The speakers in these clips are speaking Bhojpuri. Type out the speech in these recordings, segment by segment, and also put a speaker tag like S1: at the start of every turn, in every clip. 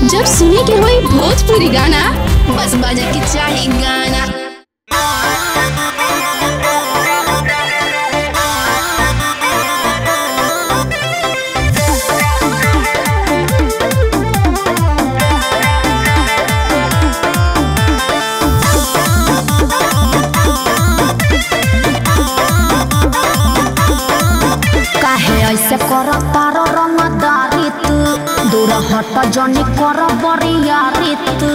S1: जब सुने के होई भोजपुरी गाना बस बजे के चाही गाना
S2: काहे ऐसे कर तार रंगदारी तू दूर हट जनी कर बरियारी तू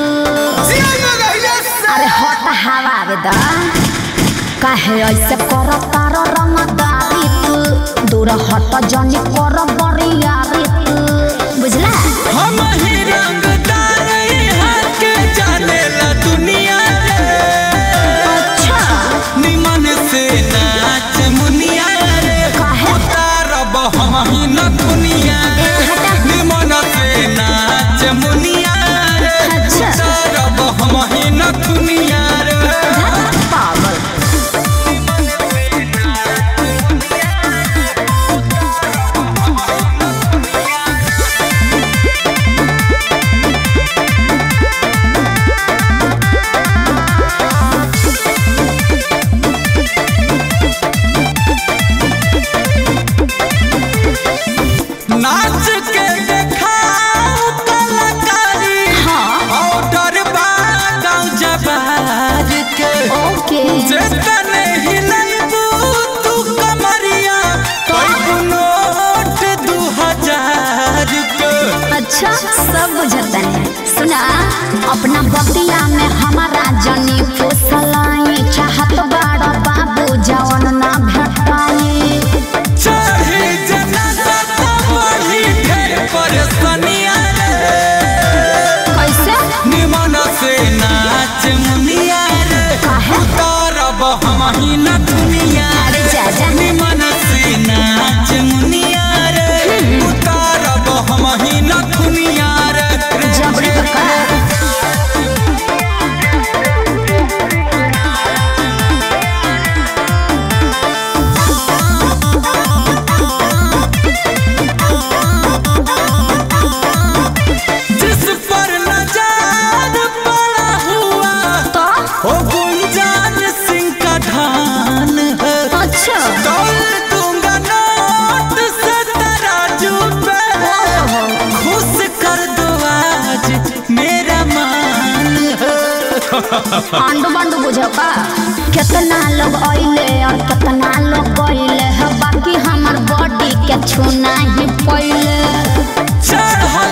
S2: अरे हट हवा दा काहे ऐसे कर तार रंगदारी तू दूर हट जनी कर बरियारी तू बुझला
S3: हम ही रंगदार यहाँ के जानेला दुनिया रे
S2: अच्छा
S3: निमन से नाच मुनिया रे
S2: काहे?
S3: उतारब हम ही न दुनिया रे निमन से नाच मुनिया रे
S2: अच्छा।
S3: उतारब हम ही न दुनिया रे
S2: पागल
S3: नाच के देखाओ कलाकारी
S2: हाँ
S3: ऑर्डर बा गाँव जबार के
S2: ओके
S3: जेतने हिलैबू तू कमरिया कईगो नोट दू हजार के
S2: अच्छा सब बुझतन सुना अपना बतिया में हमारा जनी फुसलाई चाहत बाड़ बाबू जवन ना भेटाई
S3: चढ़ी जनाजा तो बढ़ी ढेर परेशानिया रे
S2: कैसे
S3: निमन से नाच मुनिया रे
S2: काहे?
S3: उतारब हम ही न दुनिया
S2: अरे जा जा
S3: निमन से नाच मुनिया रे उतारब हम ही न दुनिया रे
S2: जबरी बका
S3: जिस पर नजार पड़ा हुआ
S2: तो
S3: वो गुंजान सिंह का धान है
S2: अच्छा
S3: तोल दूंगा नोट से तराजू पे खुश कर दो आज मेरा मान है
S2: आंडू बांडू बुझो का कितना लोग आइले और कितना लोग गइले है बाकी हमर बॉडी के छूना ही पहिले
S3: चढ़ल